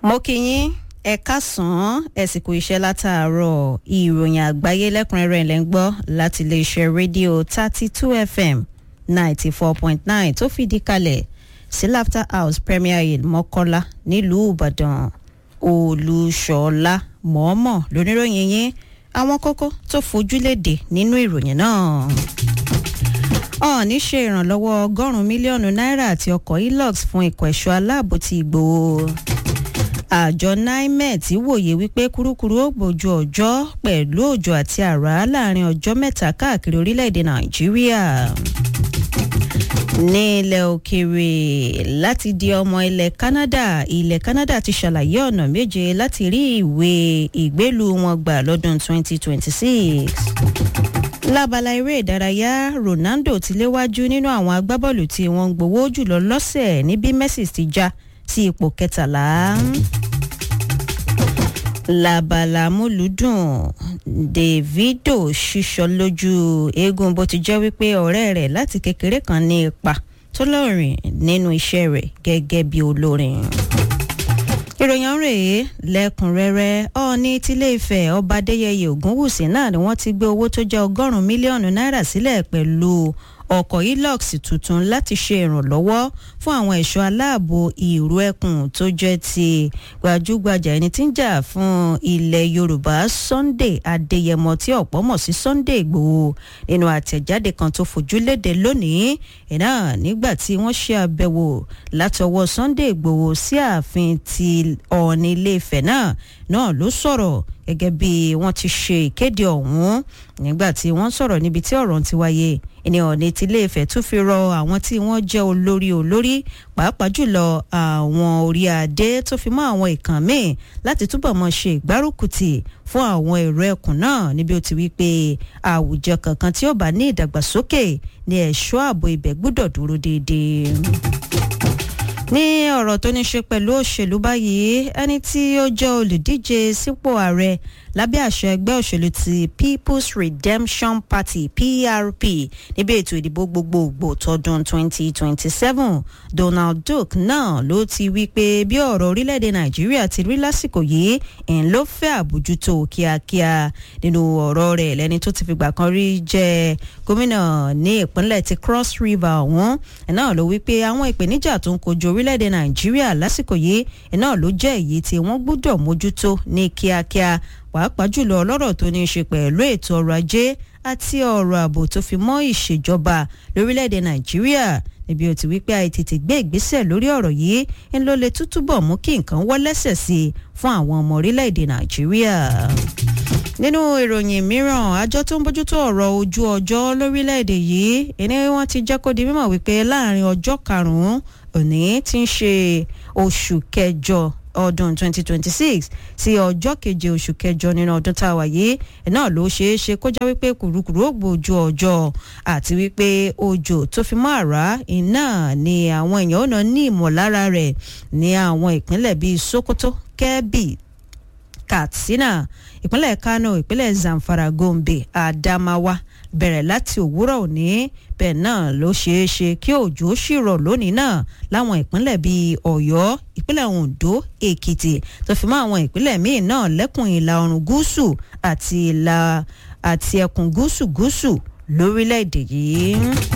mo kí yín ẹ káàsán ẹ sì kú iṣẹ́ látàárọ̀ ìròyìn àgbáyé lẹ́kùnrẹ́rẹ́ ilẹ̀ ń gbọ́ láti iléeṣẹ́ rédíò thirty two fm ninety four point nine tó fìdí kalẹ̀ sí laughter house premier hill mọ́kọ́lá nílùú ìbàdàn olùṣọ́lá mọ̀ọ́mọ̀ lóníròyìn yín àwọn kókó tó fojú léde nínú ìròyìn náà ọ̀ọ́ni ṣe ìrànlọ́wọ́ ọgọ́rùn-ún mílíọ̀nù náírà àti ọkọ̀ hilux fún ikọ̀ ẹ̀ṣọ́ aláàbò ti ìgbòho àjọ nimet wòye wípé kúrúkúrú ó gbòjú ọjọ́ pẹ̀lú òjò àti àrá láàrin ọjọ́ mẹ́ta káàkiri orílẹ̀-èdè nàìjíríà ní ilẹ̀ òkèèrè láti di ọmọ ilẹ̀ canada ilẹ̀ canada ti ṣàlàyé ọ̀nà méje láti rí ìwé ìgbélú wọn gbà lọ́dún 2026 lábala eré ìdárayá ronaldo ti léwájú nínú àwọn agbábọ́ọ̀lù tí wọ́n ń gbowó jùlọ lọ́sẹ̀ ní bí messi ti já sí ipò kẹtàlá labala múlùdùn davido ṣíṣọ lójú eégún bó ti jẹ́ wípé ọ̀rẹ́ rẹ̀ láti kékeré kan ní ipa tó lọ́rìn nínú iṣẹ́ rẹ̀ gẹ́gẹ́ bí olórin ìròyìn rèé lẹ́kùnrẹ́rẹ́ ọ̀ọ́ni tílé ìfẹ́ ọba adéyẹyẹ ògúnwùsì náà ni wọ́n ti gbé owó tó jẹ́ ọgọ́rùn-ún mílíọ̀nù náírà sílẹ̀ pẹ̀lú ọkọ̀ hilux tuntun láti ṣe ìrànlọ́wọ́ fún àwọn ẹ̀ṣọ́ aláàbò ìrú ẹkùn tó jẹ́ ti gbajúgbajà ẹni tí ń jà fún ilẹ̀ yorùbá sunday adéyẹmọ tí ọ̀pọ̀ mọ̀ sí sunday ìgbòho nínú àtẹ̀jáde kan tó fojú léde lónìí iná nígbà tí wọ́n ṣe àbẹ̀wò látọwọ́ sunday ìgbòho sí ààfin ti ọ̀ọ́ni ilé-ifẹ̀ náà náà ló sọ̀rọ̀ gẹ́gẹ́ bí wọ́n ti ṣe ìkéde ọ̀hún nígbà tí wọ́n sọ̀rọ̀ níbi tí ọ̀rọ̀ ti wáyé ẹni ọ̀ní tí ilé-ifẹ̀ tún fi rọ àwọn tí wọ́n jẹ́ olórí olórí pàápàá jùlọ àwọn orí adé tó fi mọ́ àwọn ìkàn míì láti túbọ̀ mọ́ ṣe ìgbárùkùtì fún àwọn èrò ẹkùn náà níbi ó ti wí pé àwùjọ kankan tí ó bá ní ìdàgbàsókè ní ẹ̀ṣọ́ ààbò ibẹ̀ gbúdọ̀ dúró déédéé ní ọ̀rọ̀ tó ní ṣe pẹ̀lú òṣèlú báyìí ẹni tí ó jẹ́ olùdíje sípò ààrẹ lábẹ́ àṣẹ ẹgbẹ́ òṣèlú ti people's redemption party prp níbi ètò ìdìbò gbogbogbò tọdún 2027 donald duke náà ló ti wí pé bí ọ̀rọ̀ orílẹ̀-èdè nàìjíríà ti rí lásìkò yìí ń ló fẹ́ àbójútó kíákíá nínú ọ̀rọ̀ rẹ̀ lẹ́ni tó ti fìgbà kan rí jẹ́ gómìnà ní ìpínlẹ̀ ti cross river ọ̀hún náà ló wí pé àwọn ìpèníjà tó ń kojú orílẹ̀-èdè nàìjíríà lásìkò yìí náà ló jẹ́ èyí tí wọ́n gbọ́dọ̀ mójútó ní kíákíá pàápàá jùlọ ọlọ́rọ̀ tó ní í ṣe pẹ̀lú ètò ọrọ̀ ajé àti ọrọ̀ ààbò tó fi mọ́ ìṣèjọba lórílẹ̀‐èdè nàìjíríà níbi ó ti wípé àìtètè gbé ìgbésẹ̀ lórí ọ̀rọ̀ yìí ń ló lè tútúbọ̀ mú kí nǹkan wọ́ lẹ́sẹ̀ sí i fún àwọn ọmọ orílẹ̀‐èdè nàìjíríà nínú ìròyìn mìíràn àjọ tó ń bójútó ọ̀rọ̀ ojú ọjọ́ lórílẹ̀‐èdè yìí ẹni wọ́n ti jẹ́ kó di mímọ̀ wípé láàrin ọjọ́ karùn-ún òní ti ń ṣe oṣù kẹjọ ọdún 2026 sí ọjọ́ keje oṣù kẹjọ nínú ọdún tá a wà yìí náà ló ṣeé ṣe kó já wípé kùrukùru ó gbòòjú ọjọ́ àti wípé òjò tó fi mọ́ àrá iná ni àwọn èèyàn ó náà ní ìmọ̀lára rẹ̀ ní àwọn ìpínlẹ̀ bíi sokoto kebbi katsina ìpínlẹ̀ kano ìpínlẹ̀ zamfara gombe adamawa bẹ̀rẹ̀ láti òwúrọ̀ òní bẹ́ẹ̀ náà ló ṣeé ṣe kí òjò sì rọ̀ lónìí náà láwọn ìpínlẹ̀ bíi ọ̀yọ́ ìpínlẹ̀ ondo èkìtì tó fi mọ́ àwọn ìpínlẹ̀ míì náà lẹ́kùn ìlà oòrùn gúúsù àti ìlà àti ẹkùn gúúsù gúúsù lórílẹ̀‐èdè yìí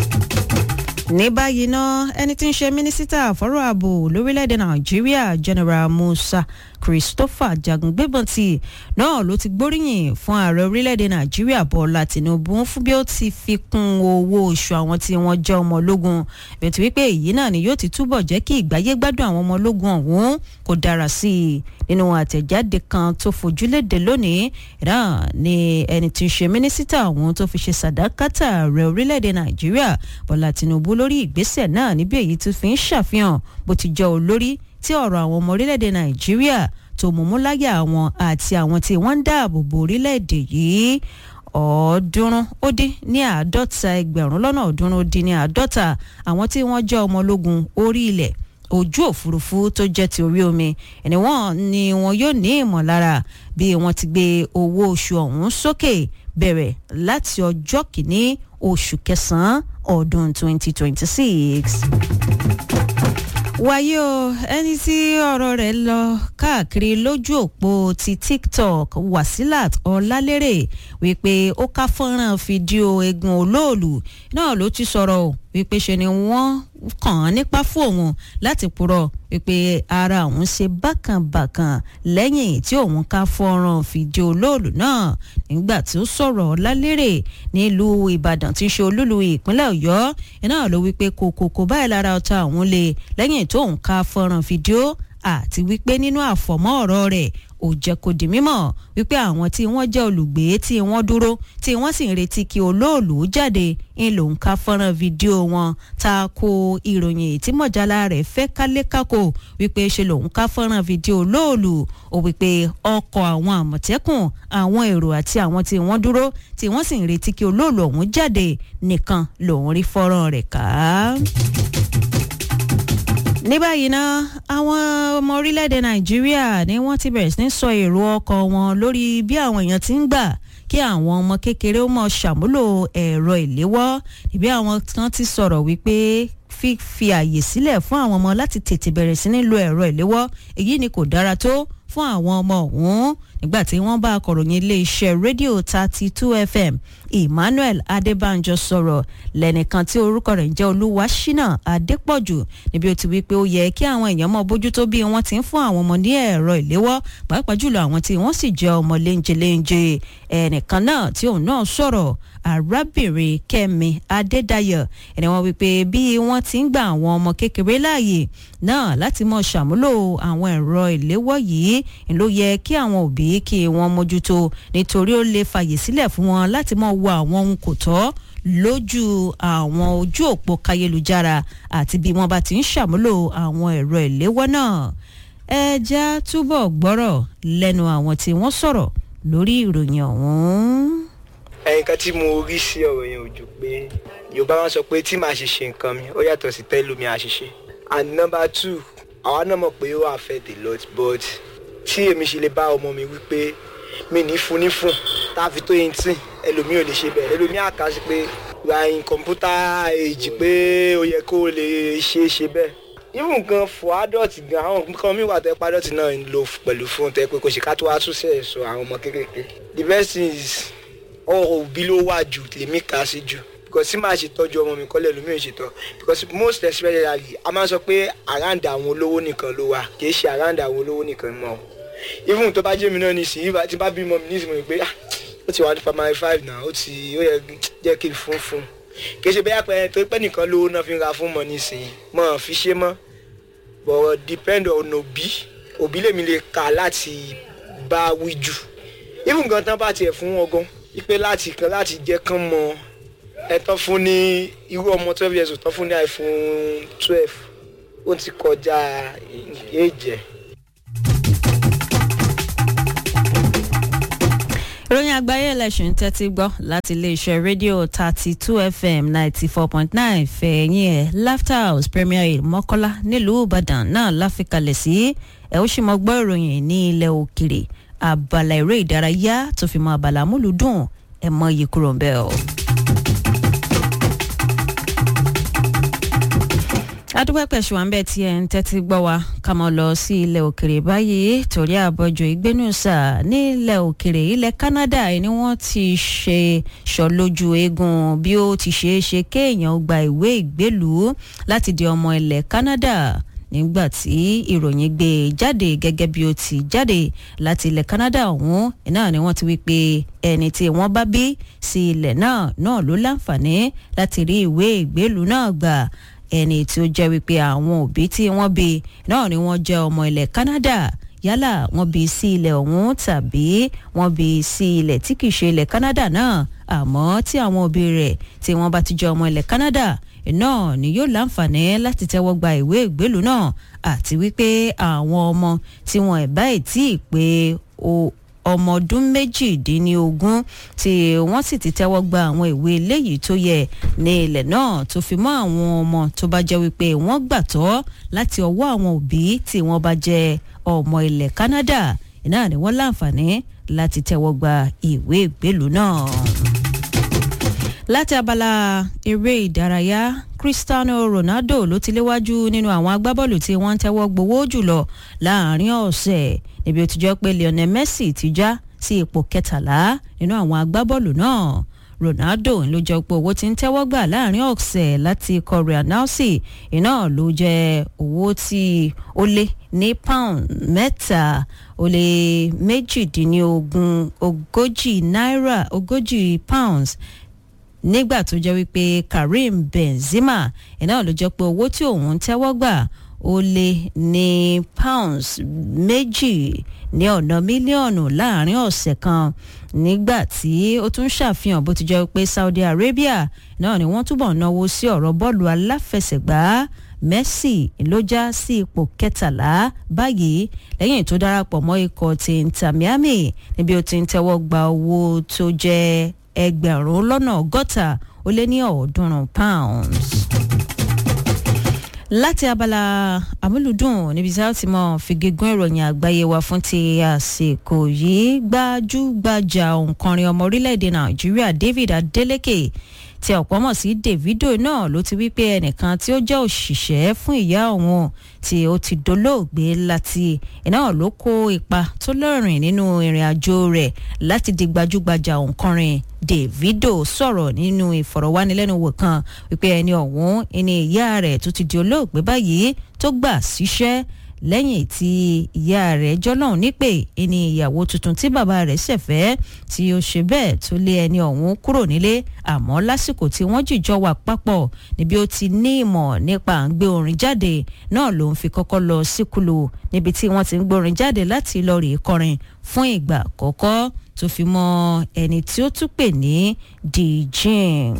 ní báyìí ná ẹni tí ń ṣe mínísítà fọ́rọ̀ ààbò lórílẹ̀‐èdè nàìjíríà general musa christopher jagungbébọ̀ntì náà ló ti gbóríyìn fún ààrẹ orílẹ̀‐èdè nàìjíríà bọ́lá tìǹbù fún bí ó ti fi kún owó oṣù àwọn tí wọ́n jẹ́ ọmọ ológun bẹ̀tù wípé èyí náà ni yóò ti túbọ̀ jẹ́ kí ìgbáyé gbádùn àwọn ọmọ ológun ọ̀hún kó dára sí i nínú àtẹ̀jáde kan tó fojúléde lónìí náà ni ẹni tí ń ṣe mínísítà ọ̀hún tó fi ṣe sàdákàtà ààrẹ orílẹ̀‐èdè nàìjíríà bọ́lá tìǹbù lórí ìgbésẹ̀ náà níbi èyí tó fi ń ṣàfihàn bó ti jẹ́ olórí tí ọ̀rọ̀ àwọn ọmọ orílẹ̀-èdè nàìjíríà tó mú mú láyà àwọn àti àwọn tí wọ́n ń dáàbò bo orílẹ̀-èdè yìí ọ̀ọ́dúnrún ó dín ní àádọ́ta ẹgbẹ̀rún lọ́nà ọ̀ọ́dúnrún ó dín ní àádọ́ta àwọn tí wọ́n jẹ́ ọmọ ológun orí ilẹ̀ ojú òfurufú tó jẹ́ ti orí omi ẹni wọ́n ni wọn yóò ní ìmọ̀lára bí wọ́n ti gbé owó oṣù ọ̀hún sókè bẹ̀rẹ̀ láti ọjọ́ kìíní oṣù kẹsàn-án ọdún 2026 wáyé o ẹni tí ọ̀rọ̀ rẹ̀ lọ káàkiri lójú òpó ti tiktok wasilat ọlálérè wípé ó ká fọ́nrán fídíò eégún olóòlù náà ló ti sọ̀rọ̀ o wípé ṣe ni wọ́n kàn án nípa fún òun láti purọ́ wípé ara òun ṣe bákànbàkàn lẹ́yìn tí òun ká fọ́nrán fídíò olóòlù náà nígbà tí ó sọ̀rọ̀ ọlálérè nílùú ìbàdàn tí ń ṣe olúlu ìpínlẹ̀ ọ̀yọ́ iná ló wípé kòkòkò báyìí lára ọ̀tá òun le lẹ́yìn tó ń ká fọ́nrán fídíò àti wípé nínú àfọ̀mọ́ ọ̀rọ̀ rẹ̀ ò jẹ́ kó di mímọ̀ wípé àwọn tí wọ́n jẹ́ olùgbé tí wọ́n dúró tí wọ́n sì ń retí kí olóòlù jáde ń lòun ká fọ́nrán fídíò wọn ta ko ìròyìn tí mọ̀jálá rẹ̀ fẹ́ kálékákò wípé ṣe lòun ká fọ́nrán fídíò olóòlù ó wípé ọkọ̀ àwọn àmọ̀tẹ́kùn àwọn èrò àti àwọn tí wọ́n dúró tí wọ́n sì ń retí kí olóòlù ọ̀hún jáde nìkan lòun rí fọ́nrán rẹ̀ ká ní báyìí ná àwọn ọmọ orílẹ̀-èdè nàìjíríà ni wọ́n ti bẹ̀rẹ̀ sí ní sọ èrò ọkọ̀ wọn lórí bí àwọn èèyàn ti ń gbà kí àwọn ọmọ kékeré ó mọ̀ ṣàmúlò ẹ̀rọ ìléwọ́ ìbí àwọn kan ti sọ̀rọ̀ wípé fífi àyè sílẹ̀ fún àwọn ọmọ láti tètè bẹ̀rẹ̀ sí ní lo ẹ̀rọ ìléwọ́ èyí ni kò dára tó fún àwọn ọmọ ọ̀hún nígbà tí wọ́n bá akọ̀ròyìn iléeṣẹ́ rédíò thirty two fm emmanuel adébánjọ sọ̀rọ̀ lẹ́nìkan tí orúkọ rẹ̀ ń jẹ́ olúwaṣínà adépọ̀jù níbi ó ti wí pé ó yẹ kí àwọn èèyàn mọ bójútó bí wọ́n ti ń fún àwọn ọmọ ní ẹ̀rọ ìléwọ́ pàápàá jùlọ àwọn tí wọ́n sì jẹ́ ọmọ léńjeléńje ẹnìkan náà tí òun náà sọ̀rọ̀ arábìnrin kẹ́mi adédayọ̀ ẹni wọ́n wí pé bí wọ́n ti ń gba àwọn ọmọ kékeré láàyè náà láti mọ ṣàmúlò àwọn ẹ̀rọ ìléwọ́ yìí ló yẹ kí àwọn òbí kí wọ́n mójútó nítorí ó lè fàyè sílẹ̀ fún wọn láti mọ wo àwọn ohun kò tọ́ lójú àwọn ojú òpó kayélujára àti bí wọ́n bá ti ń ṣàmúlò àwọn ẹ̀rọ ìléwọ́ náà ẹja túbọ̀ gbọ́rọ̀ lẹ́nu àwọn tí wọ́n sọ̀rọ̀ lórí ìròyìn ọ̀hún ẹyin kan tí mo rí sí ọ̀rọ̀ yẹn ò jù pé yorùbá wọn sọ pé tí màá ṣe ṣe nǹkan mi ó yàtọ̀ sí tẹ́lómi àṣìṣe and number two àwa náà mọ̀ pé ó affect a lot but tí èmi ṣe lè bá ọmọ mi wípé mi ní fún ní fún táfi tó yín tí ẹlòmíì ò lè ṣe bẹ́ẹ̀ ẹlòmíì àká sí pé rain kọ̀ǹpútà èjì pé ó yẹ kó lè ṣe é ṣe bẹ́ẹ̀ even gan for adult gan àwọn nǹkan mi wà tẹ́ pé adult náà ń lò pẹ̀lú fún tẹ́ pé kò ṣe ká tó wá tún sẹ̀ sọ àwọn ọmọ kékeré the best thing is ọ̀rọ̀ òbí ló wà jù lèmi kà sí jù because tí màá ṣe tọ́jú ọmọ mi kọ́lẹ̀ lómi ò ṣe tọ́ because most especially a máa ń sọ pé around àwọn olówó nìkan ló wà kì í ṣe around àwọn olówó nìkan mọ́ even tó bá jẹ́ mi náà nísìnyí tí bá bímọ mi nísìnyí pé ó ti wà ní primary five náà ó ti ó yẹ jẹ́ kí n fún fún kì í ṣe bẹ́ẹ̀ pẹ́ tó pẹ́ nìkan lówó náà fi ń ra fún mọ́ nísìnyí mọ́ fi ṣe mọ́ but depend on òbí òbí lèmi lè kà láti bá wí jù even gan tán bá tiẹ̀ fún wọn gan ipe láti kan láti jẹ́ kán mọ ẹ̀tọ́ fún ní irú ọmọ twelve years old tán fún ní iphone twelve ó ti kọjá èjẹ. ìròyìn àgbáyé ẹlẹ́sìn tẹ́tí gbọ́ láti iléeṣẹ́ rédíò thirty two fm ninety four point nine fẹ̀yìn ẹ̀ laughter house premier aid mọ́kọ́lá nílùú ìbàdàn náà láfikalẹ̀ sí ẹ̀ ó sì mọ́ gbọ́ ìròyìn ní ilẹ̀ òkèrè abala eré ìdárayá tó fi mọ abala múlùdùn ẹ mọ iye kúrò ń bẹ o. adúpẹ́pẹ́ ṣùgbọ́n bẹ́ẹ̀ tí ẹ̀ ń tẹ́tí gbọ́ wa ká mọ́ lọ sí ilẹ̀ òkèrè báyìí torí àbọ̀jọ ìgbénùsà nílẹ̀ òkèrè ilẹ̀ Canada ni wọ́n ti ṣe ṣọlójú eegun bí ó ti ṣeé ṣe kéèyàn gba ìwé ìgbélùú láti di ọmọ ilẹ̀ Canada nígbà tí ìròyìn gbé e jáde gẹ́gẹ́ bí ó ti jáde láti ilẹ̀ Canada ọ̀hún náà ni wọ́n ti wí pé ẹni tí wọ́n bá bí sí ilẹ̀ náà náà ló láǹfààní láti rí ìwé ìgbélùú náà gbà ẹni tí ó jẹ́ wípé àwọn òbí tí wọ́n bí náà ni wọ́n jẹ́ ọmọ ilẹ̀ Canada yálà wọ́n bí sí ilẹ̀ ọ̀hún tàbí wọ́n bí sí ilẹ̀ tí kìí ṣe ilẹ̀ Canada náà àmọ́ tí àwọn òbí rẹ̀ tí wọ́n bá ti jẹ́ ọmọ ilẹ̀ Canada náà ni yóò láǹfààní láti tẹ́wọ́ gba ìwé ìgbélùú náà àti wípé àwọn ọmọ tí wọn ẹ̀ báyìí tí ì pé ọmọ ọdún méjìdínlógún tí wọ́n sì ti tẹ́wọ́ gba àwọn ìwé eléyìí tó yẹ ní ilẹ̀ náà tó fi mọ́ àwọn ọmọ tó bá jẹ́ wípé wọ́n gbàtọ́ láti ọwọ́ àwọn òbí tí wọ́n bá jẹ́ ọmọ ilẹ̀ Canada náà ni wọ́n láǹfààní láti tẹ́wọ́ gba ìwé ìgbélùú náà láti abala eré ìdárayá cristiano ronaldo ló ti léwájú nínú àwọn agbábọ́ọ̀lù tí wọ́n ń tẹ́wọ́ gbowó jùlọ láàrin ọ̀sẹ̀ níbi ó ti jọ pé lionel messi ti já sí ipò kẹtàlá nínú àwọn agbábọ́ọ̀lù náà ronaldo ló jẹ́ pé owó tí ń tẹ́wọ́ gbà láàrin ọ̀sẹ̀ láti ikọ̀ real nalsi iná ló jẹ́ owó tí ó lé ní pound mẹ́ta ó lé méjìdínlógún ogójì náírà ogójì pounds nígbà tó jẹ́ wípé karim benzema iná ló jẹ́ pé owó tí òun ń tẹ́wọ́ gbà ó lé ní pounds méjì ní ọ̀nà mílíọ̀nù láàrin ọ̀sẹ̀ kan nígbà tí ó tún ṣàfihàn bó ti jẹ́ pé saudi arabia náà ni wọ́n túbọ̀ náwó sí ọ̀rọ̀ bọ́ọ̀lù aláfẹsẹ̀gbá messi ló já sí ipò kẹtàlá báyìí lẹ́yìn tó darapọ̀ mọ́ ikọ̀ ti inter miami níbi ó ti ń tẹ́wọ́ gba owó tó jẹ́ ẹgbẹ̀rún lọ́nà ọgọ́ta ó lé ní ọ̀ọ́dúnrún pounds láti abala amúlùdùn níbi tí a ti mọ fìgégún ìròyìn àgbáyé wa fún ti àsìkò yìí gbajúgbajà òǹkọrin ọmọ orílẹ̀-èdè nàìjíríà david adeleke tí ọ̀pọ̀ mọ̀ sí davido náà ló ti wí pé ẹnìkan tí ó jẹ́ òṣìṣẹ́ fún ìyá òun tí ó ti dolóògbé láti iná ló kó ipa tó lọ́rìn nínú ìrìn àjò rẹ̀ láti di gbajúgbajà òǹkọrin davido sọ̀rọ̀ nínú ìfọ̀rọ̀wánilẹ́nuwò kan wípé ẹni ọ̀hún ẹni ìyá rẹ̀ tó ti di olóògbé báyìí tó gbà síṣẹ́ lẹ́yìn tí ìyá rẹ̀ jọ́lọ́hún nípè ẹni ìyàwó tuntun tí bàbá rẹ̀ ṣẹ̀fẹ́ tí ó ṣe bẹ́ẹ̀ tó lé ẹni ọ̀hún kúrò nílé àmọ́ lásìkò tí wọ́n jìjọ wà papọ̀ níbi ó ti ní ìmọ̀ nípa à ń gbé orin jáde náà ló ń fi kọ́kọ́ lọ síkùlù níbi tí wọ́n ti ń gbórin jáde láti lọ rèé kọrin fún ìgbà àkọ́kọ́ tó fi mọ ẹni tí ó tún pè ní djing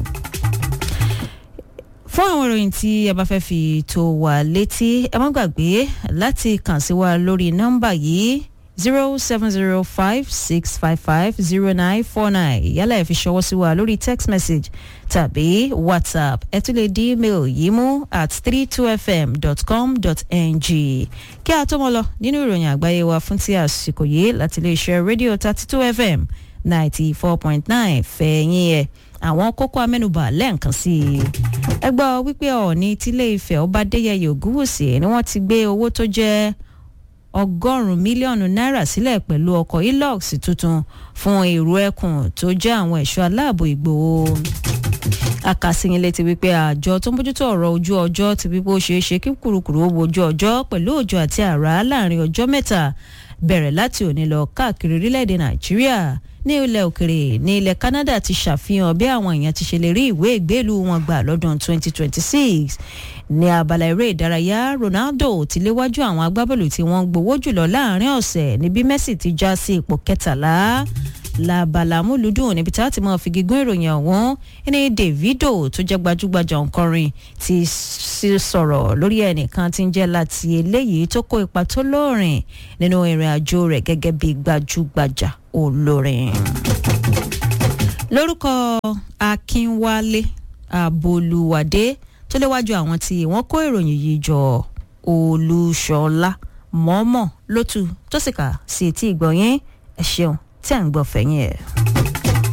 fún àwọn ìròyìn tí ẹ bá fẹ́ fi tó wà létí ẹ má gbàgbé láti kàn sí wa lórí nọ́mbà yìí zero seven zero five six five five zero nine four nine yálà ẹ fi ṣọwọ́ sí wa lórí text message tàbí whatsapp ẹ tún lè di email yìí mú at three two fm dot com dot ng kí a tó mọ lọ nínú ìròyìn àgbáyé wa fún ti àsìkò yìí láti iléeṣẹ́ rédíò thirty two fm ninety four point nine fẹ̀yìn ẹ̀ àwọn kókó amẹ́nubà lẹ́ẹ̀kan sí i. ẹ gbọ́ wípé ọ̀ọ́ni tílé ìfẹ́ ọba adéyẹyẹ ògúwùsì ni wọ́n ti gbé owó tó jẹ́ ọgọ́rùn-ún mílíọ̀nù náírà sílẹ̀ pẹ̀lú ọkọ̀ hilux tuntun fún èrò ẹkùn tó jẹ́ àwọn ẹ̀ṣọ́ aláàbò ìgbòho akásíyìn létí wípé àjọ tó ń bójútó ọ̀rọ̀ ojú ọjọ́ ti wípé ó ṣeé ṣe kí kùrukùru ó wojú ọjọ́ pẹ̀lú òjò àti àrá láàrin ọjọ́ mẹ́ta bẹ̀rẹ̀ láti òní lọ káàkiri orílẹ̀-èdè nàìjíríà ní ilẹ̀ òkèrè ní ilẹ̀ canada ti ṣàfihàn bí àwọn èèyàn ti ṣe lè rí ìwé ìgbélú wọn gbà lọ́dún 2026 ní abala eré ìdárayá ronaldo ti léwájú àwọn agbábọ́ọ̀lù tí wọ́n gbowó jùlọ láàrin ọ̀sẹ̀ níbi messi ti já sí ipò kẹtàlá labala múlùdùn níbi tí a ti máa fi gígùn ìròyìn ọ̀hún ní davido tó jẹ́ gbajúgbajà òǹkọrin ti sọ̀rọ̀ lórí ẹnìkan tí ń jẹ́ láti eléyìí tó kó ipa tó lóòrìn nínú ìrìn àjò rẹ̀ gẹ́gẹ́ bí gbajúgbajà olórin. lórúkọ akínwálé abolúwadé tó léwájú àwọn tí wọ́n kó ìròyìn yìí jọ olúṣọlá mọ́mọ́ lótú tó sì kà sí etí ìgbọ̀nyín ẹ̀ ṣeun tí à ń gbọ́ fẹ̀yìn ẹ̀.